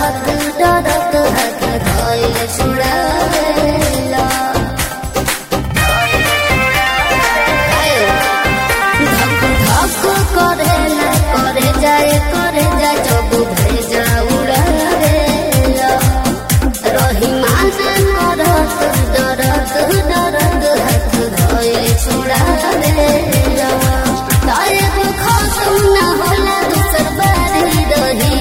डरत डरत हाथ धइल छुड़ावेला धक धक करेला करे जाए करे जा जब भेजा उड़ावेला रही माना करत डरत डरत हाथ धइल छुड़ावेला तारे को खत्म ना होला दूसर बारी रही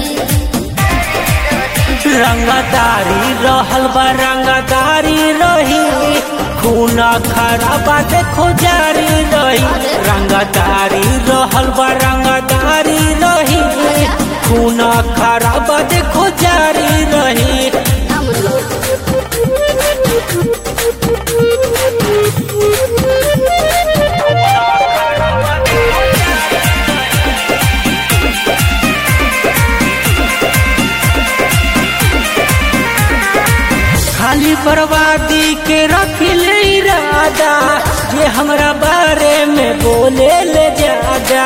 रंगदारी रहल बा रंगदारी रही खूना खराबा देखो जारी रही रंगदारी रहल बा रंगदारी रही खूना खराबा देखो जारी रही खाली बर्बादी के रखिल इरादा ये हमरा बारे में बोले ले ज्यादा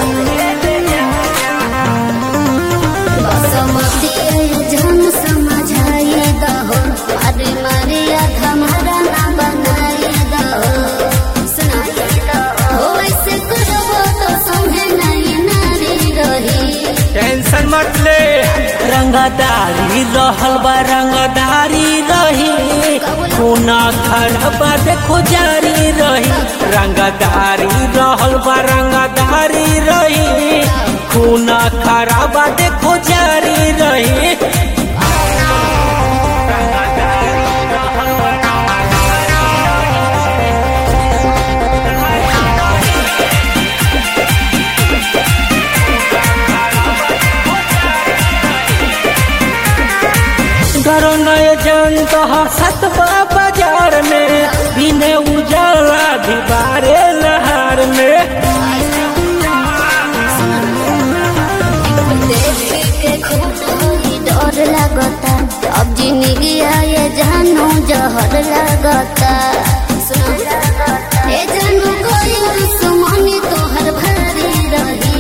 बसमती जन समझाई दहो अरे मारिया हमारा ना बनाई दहो सुनाई दहो हो ऐसे करबो तो समझे नहीं नारी रही टेंशन मत ले रंगदारी रहल बा रंगदारी रही खूना खराबा देखो जारी रही रंगदारी रहल बा रंगदारी रही खूना खराबा देखो जारी रही डरो नय जान कहा सतबा बाजार में बिने उजाला दीवारे लहार में देख के खूब ही डर लगता अब जिंदगी आए जानू जहर लगता ए जानू कोई दुश्मनी तोहर भारी रही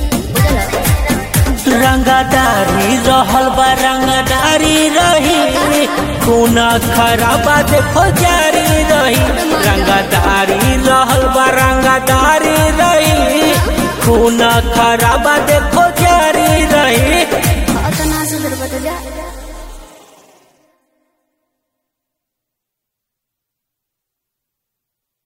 रंगदारी रहल बा रंगदारी रही खूना खराबा देखो जारी रही रंगदारी रहल बा रंगदारी रही खूना खराबा देखो जारी रही अतना सुधर बता जा